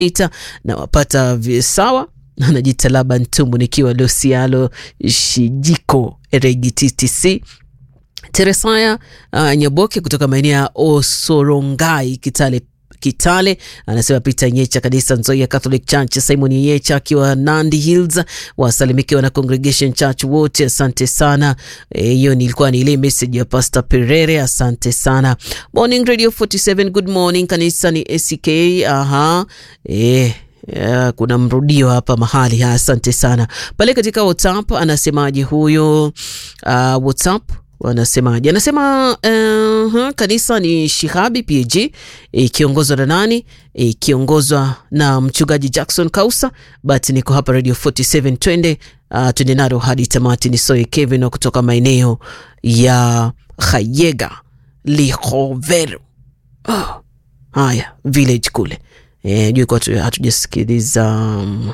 ita na wapata visawa anajiita laba ntumbu nikiwa losialo shijiko regttc teresaya uh, nyaboke kutoka maeneo ya osorongai kitale Kitale anasema Peter Nyecha, kanisa Nzoia Catholic Church. Simon Nyecha akiwa Nandi Hills, wasalimikiwa na Congregation Church wote, asante sana. Hiyo e, nilikuwa ni ile message ya Pastor Perere, asante sana. Morning Radio 47, good morning. Kanisa ni ACK. Aha, eh Yeah, kuna mrudio hapa mahali. Asante sana pale katika WhatsApp. Anasemaje huyo? Uh, WhatsApp wanasemaje? Anasema uh, kanisa ni Shihabi PAG ikiongozwa na nani? Ikiongozwa na mchungaji Jackson Kausa, but niko hapa Radio 47 twende uh, twende nalo hadi tamati. Ni Soye Kevin kutoka maeneo ya Khayega Lihovero, oh, haya village kule E, juu kwa hatujasikiliza um,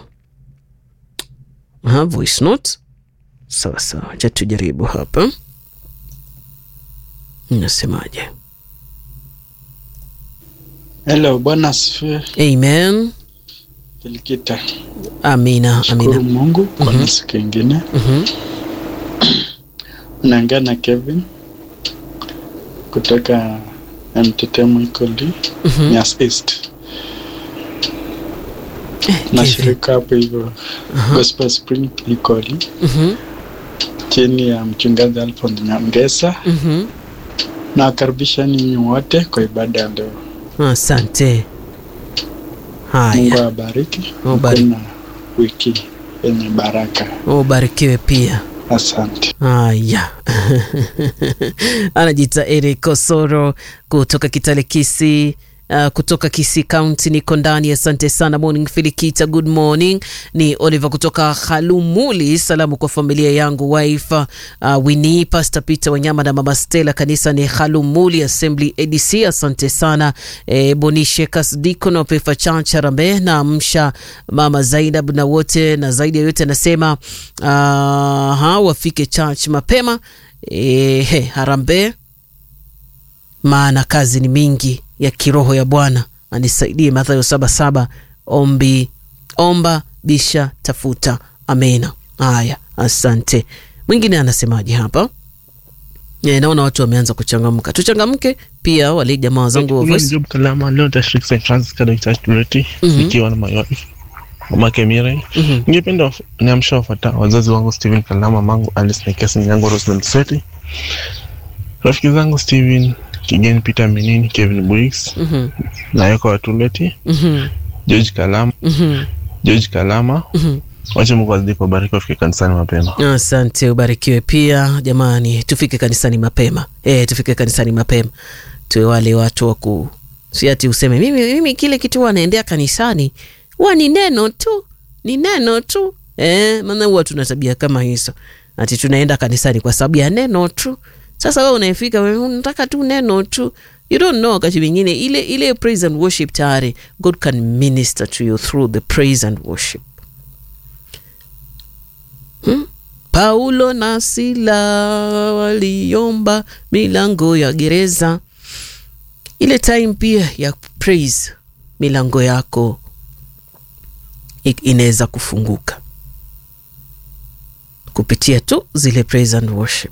voice note. Sawa sawa, acha tujaribu hapa, nasemaje? Hello, bwana asifiwe. Amen. Filikita. Amina, Shukuru amina. Mungu kwa mm -hmm. siku ingine. Mhm. Unaongea na Kevin kutoka Mtetemo Ikoli, Mhm. Nyas East. Eh, Na Kevin. shirika hapo hivyo Aha. Gospel Spring Ikoli Mhm. chini ya mchungaji Alfond Nyangesa. Mhm. Nawakaribisha ninyi wote kwa ibada ya leo. Asante. Mungu Haya, awabariki. Awabariki. Mkuwe na wiki yenye baraka. ubarikiwe pia. Asante. Haya, anajiita Eric Kosoro kutoka Kitale Kisi. Uh, kutoka Kisi County niko ndani. Asante sana. Morning Filikita, good morning. Ni Oliver kutoka Halumuli. Salamu kwa familia yangu, wife uh, Winnie, Pastor Peter Wanyama na mama Stella. Kanisa ni Halumuli Assembly ADC. Asante sana. E, Bonishe Kasdiko na Pefa Church Harambee na Msha mama Zainab na wote, na zaidi ya yote anasema uh, ha, wafike church mapema e, he, Harambee maana kazi ni mingi ya kiroho ya Bwana anisaidie. Mathayo saba saba, ombi omba, bisha, tafuta. Amena. Haya, asante. Mwingine anasemaje hapa? E, naona watu wameanza kuchangamka. Tuchangamke pia, wale jamaa zangu wa Huyo ni Voice. Job Kalama leo tashiriki St. Francis Catholic Church Dureti Mhm. nikiwa na my wife mamake Mirai. Mhm. Ningependa waf- niamsha wafuatao wazazi wangu Steven Kalama, mangu Alice Nekesi, yangu Rosemary Sweti, rafiki zangu Steven Kigeni, Peter Menini, Kevin Buix Mhm, na Yoko Watuleti, mhm, George Kalama, mhm, George Kalama. mhm. Wache Mungu azidi kuwabariki wafike kanisani mapema. Asante, ubarikiwe pia. Jamani, tufike kanisani mapema e, tufike kanisani mapema, tuwe wale watu wa ku si ati useme mimi, mimi kile kitu wanaendea kanisani huwa ni neno tu, ni neno tu e, maana huwa tuna tabia kama hizo, ati tunaenda kanisani kwa sababu ya neno tu. Sasa wewe unaefika wewe unataka tu neno tu, you don't know. Wakati mwingine ile ile praise and worship tayari God can minister to you through the praise and worship. Paulo na Sila waliomba milango ya gereza. Ile time pia ya praise, milango yako i- inaweza kufunguka kupitia tu zile praise and worship.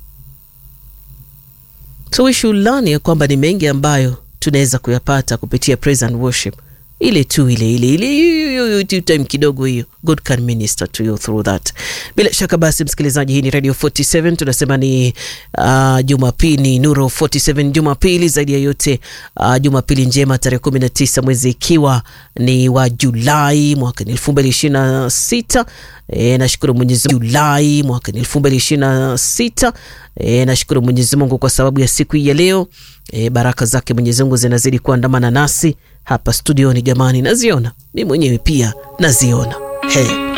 So we should learn ya kwamba ni mengi ambayo tunaweza kuyapata kupitia praise and worship, ile tu ile ile ile hiyo- hiyo hiyo tu time kidogo hiyo, God can minister to you through that. Bila shaka basi, msikilizaji, hii ni Radio 47 tunasema ni uh, Jumapili ni Nuro 47 Jumapili, zaidi ya yote uh, Jumapili njema tarehe 19 mwezi ikiwa ni wa Julai mwaka ni 2026. E, nashukuru Mwenyezi Mungu Julai mwaka ni 2026. E, nashukuru Mwenyezi Mungu kwa sababu ya siku hii ya leo. E, baraka zake Mwenyezi Mungu zinazidi kuandamana nasi hapa studioni. Jamani, naziona mi mwenyewe pia naziona. Hey.